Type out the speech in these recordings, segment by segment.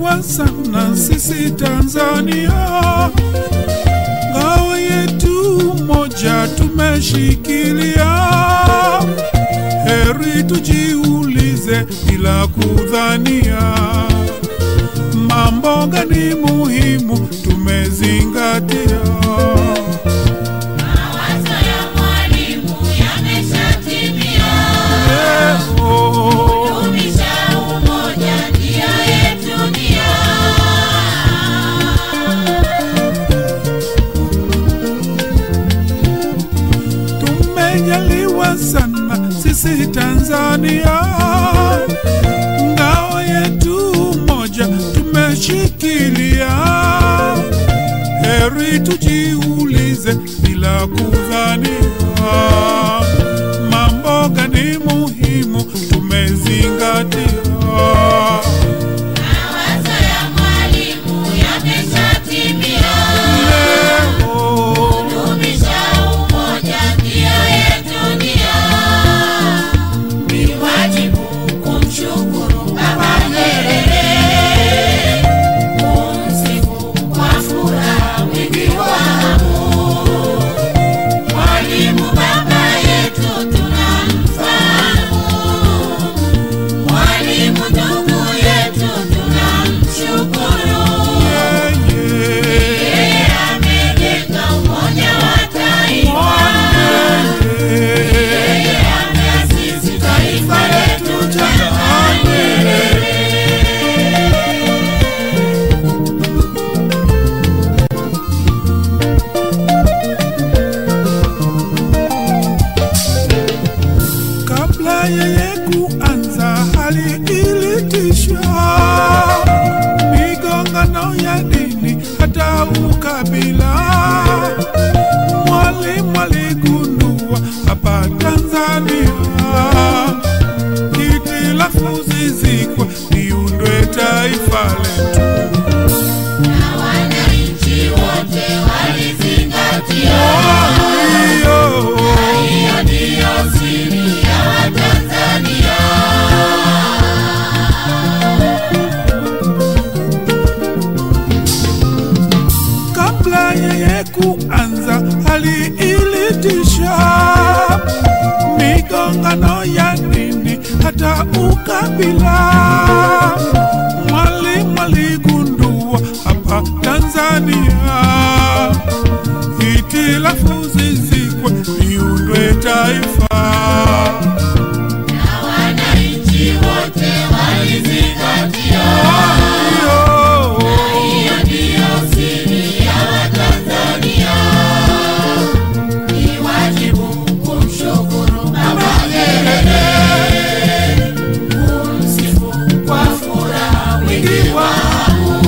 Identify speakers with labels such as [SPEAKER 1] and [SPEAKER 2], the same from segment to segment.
[SPEAKER 1] tumejaliwa sana sisi Tanzania, ngao yetu moja tumeshikilia. Heri tujiulize bila kudhania, mambo gani muhimu tumezingatia.
[SPEAKER 2] Mawazo ya mwalimu yameshatimia.
[SPEAKER 1] Leo
[SPEAKER 2] Dumisha umoja, ndio yetu nia.
[SPEAKER 1] tumejaliwa sana sisi Tanzania, ngao yetu moja tumeshikilia. Heri tujiulize bila kudhania, mambo gani muhimu tumezingatia.
[SPEAKER 2] Mawazo ya mwalimu yameshatimia.
[SPEAKER 1] Leo
[SPEAKER 2] Dumisha umoja, ndio yetu nia. Ni wajibu kumshukuru Baba Nyerere, kumsifu kwa furaha wingi wa hamu. Mwalimu baba yetu tunamfahamu, mwalimu ndugu yetu tunamshukuru. Yeye amejenga umoja wa taifa, yeye ameasisi taifa letu Tanzania.
[SPEAKER 1] Kabla yeye kuanza hali ilitisha migongano ya dini hata ukabila. Mwalimu aligundua hapa Tanzania hitilafu zizikwe liundwe taifa letu.
[SPEAKER 2] Na wananchi wote walizingatia.
[SPEAKER 1] Hiyo
[SPEAKER 2] Hiyo ndiyo siri ya Watanzania.
[SPEAKER 1] kabla yeye kuanza hali ilitisha migongano ya dini hata ukabila. Mwalimu aligundua hapa Tanzania hitilafu zizikwe liundwe taifa.
[SPEAKER 2] Na wananchi wote walizingatia.
[SPEAKER 1] Hiyo
[SPEAKER 2] Hiyo ndiyo siri ya Watanzania. Ni wajibu kumshukuru Baba Nyerere, kumsifu kwa furaha wingi wa hamu.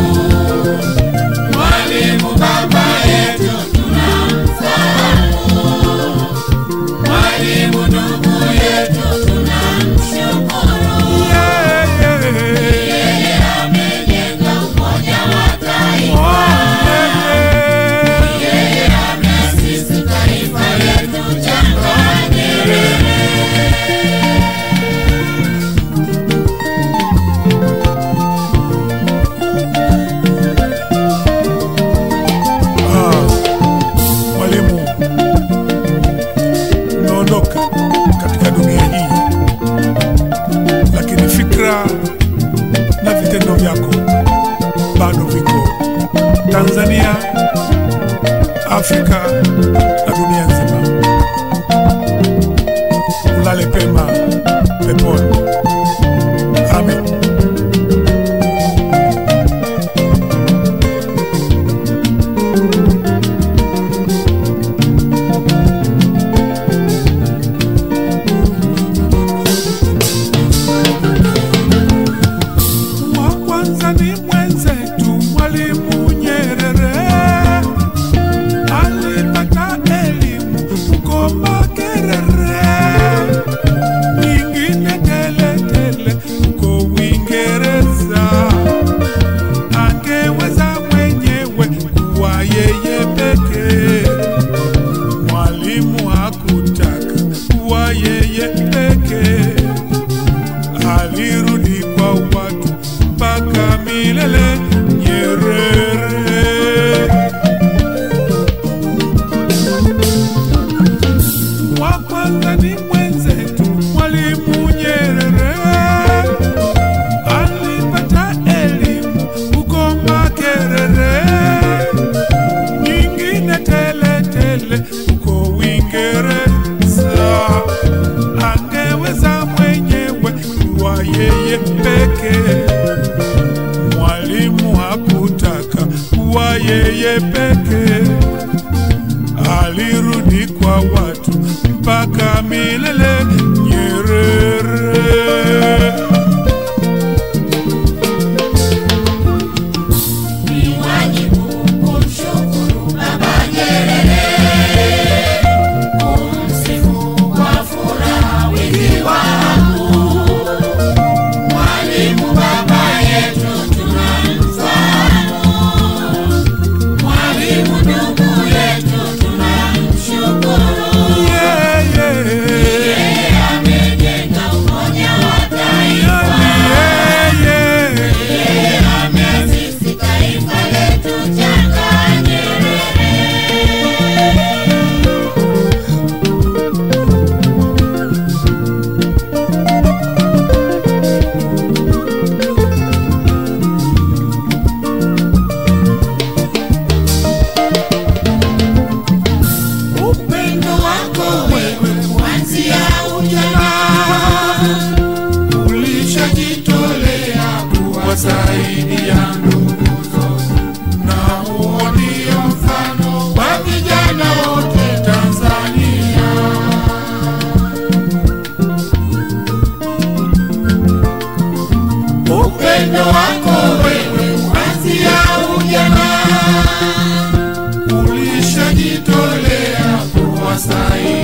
[SPEAKER 2] Mwalimu baba yetu tunamfahamu, mwalimu ndugu yetu tunamshukuru.
[SPEAKER 1] yeah, yeah.
[SPEAKER 2] Yeye amejenga umoja wa taifa. Yeye ameasisi taifa letu Tanzania.
[SPEAKER 1] Ah, Mwalimu, umeondoka katika dunia hii, lakini fikra na vitendo vyako bado viko Tanzania, Afrika na dunia nzima. Ulale pema peponi. Amen. wa kwanza ni mwenzetu Mwalimu Nyerere, alipata elimu huko Makerere, nyingine Tanzania mwenzetu Mwalimu Nyerere alipata elimu huko Makerere, nyingine tele tele huko Uingereza. Angeweza mwenyewe kuwa yeye pekee. Mwalimu hakutaka kuwa yeye pekee, alirudi kwa watu mpaka milele. Nyerere
[SPEAKER 2] Ni wajibu kumshukuru Baba Nyerere, kumsifu kwa furaha wingi wa hamu. Mwalimu baba yetu tunamfahamu, mwalimu ndugu yetu tunamshukuru.
[SPEAKER 1] yeah, yeah.
[SPEAKER 2] Yeye amejenga umoja wa taifa,
[SPEAKER 1] Yeah, yeah.
[SPEAKER 2] yeye ameasisi taifa letu changa Nyerere. Upendo wako wewe kuanzia ujana
[SPEAKER 1] ulishajitolea kuwasaidia ndugu na huo ndio mfano wa vijana wote Tanzania.
[SPEAKER 2] upendo wako wewe kuanzia ujana
[SPEAKER 1] Ulishajitolea kuwasaidia